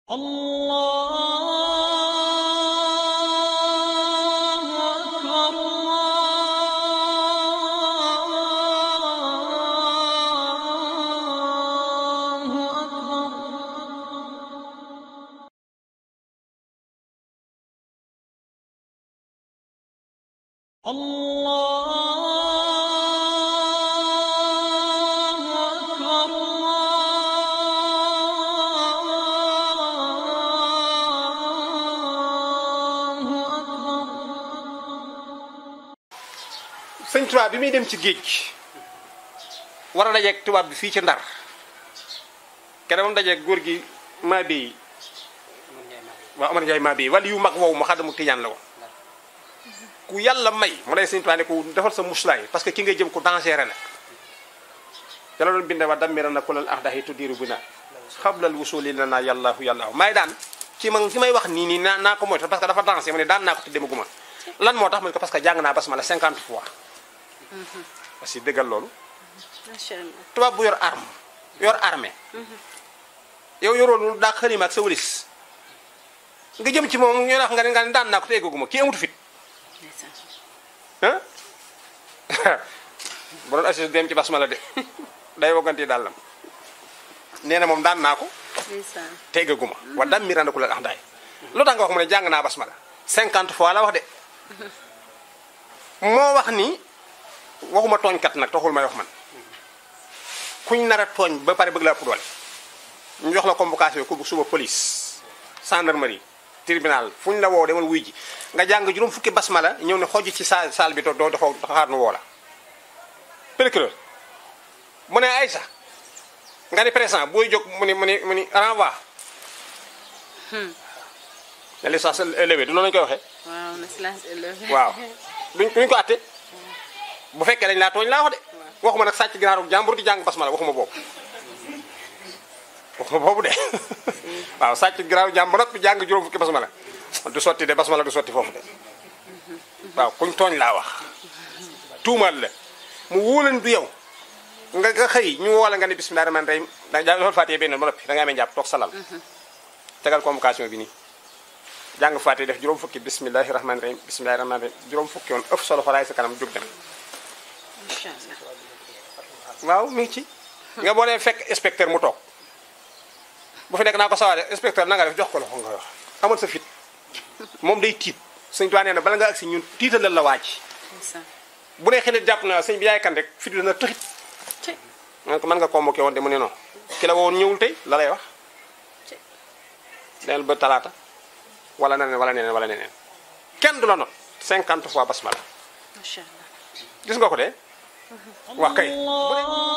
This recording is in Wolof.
الله أكبر الله أكبر الله أكبر الله أكبر sëñ tubaab bi muy dem ci géej gi war a dajeeg tubaab bi fii ci ndar kenn moom dajeeg góor gi maa béy waaw Amar Ndiaye maa béy wala yu mag woowu ma xadamu tijaan la woon ku yàlla may mu lay sëñ tubaab ne ko defal sa muslaay parce que ki ngay jëm ko dangereux la ca la doon binde wa dammira na kulal ahdahi tuddiru bi na xablal wusuli la naa yàllaahu yàllaahu maay daan ci ma ki may wax nii nii naa naa ko moytu parce que dafa dansé mu ne daan naa ko te demaguma lan moo tax mu ne ko parce que jàng naa basmala 50 fois parce que dëggal loolu macha allah tubaab bu yor arme yor armée yow yoroon lu daa xalima ak sa wëlis nga jëm ci moom ñu wax nga ne nga ne daan naa ko te eggaguma kii amutu fit ndeysaan ah bu doon assis dem ci basmala de day wogganti dàllam nee na moom daan naa ko ndeysaan te eggaguma wa dam mi randaku la ax daay lu tax nga wax mu ne jàng naa basmala 50 fois la wax de moo wax ni waxuma tooñkat nag taxul may wax man kuñ nar a tooñ ba pare bëgg laa ëpp doole ñu jox la convocation ku suba police gendarmerie tribunal fu ñu la woo demal wuy ji nga jàng juróom fukki basmala ñëw ne xoj ci sa saal bi doo doo dafa xaar nu woo la procureur mu ne ay sax nga ni présent booy jóg mu ni mu ni mu ni renvoi ne licence élevée du noonu lañu koy waxee waaw na silence élevé waaw duñ duñ ko atte bu fekkee dañ laa tooñ laa wax de waxuma nag sàcc ginaaru jàmbur di jàng basmala waxuma boobu waxuma boobu de waaw sàcc ginaaru jàmbur nag jàng juróom fukki basmala du sotti de basmala du sotti foofu de waaw kuñ tooñ laa wax tuumaal la mu wóolan du yow nga nga xëy ñu woo la nga ne bismillah rahmaan rahim da jàng loolu fàttee benn ba noppi da nga amee njàpp toog salal tegal convocation bi nii jàng fàtte def juróom fukki bismillahi rahmaani rahim bismillahi rahmaani rahim juróom fukki yoon ëpp solo xolaay sa kanam jóg dem macha allah waaw mi ngi ci nga boo nee fekk inspecteur mu toog bu fi nekk naa ko sawaare inspecteur na nga def jox ko loxo nga wax amal sa fit moom day tiit sëñ tuwaa nee na bala nga agsi ñun tiitalal la waaj ndeysaan bu nee xëy jàpp na sëñ bi yaay kan rek fit dana tëxit ci man ko mën nga convoqué woon de mu ne non ki la woon ñëwul tey la lay wax ci neel ba talaata wala neneen wala neneen wala neneen kenn du la not 50 fois basmala macha allah gis nga ko de wax kay الله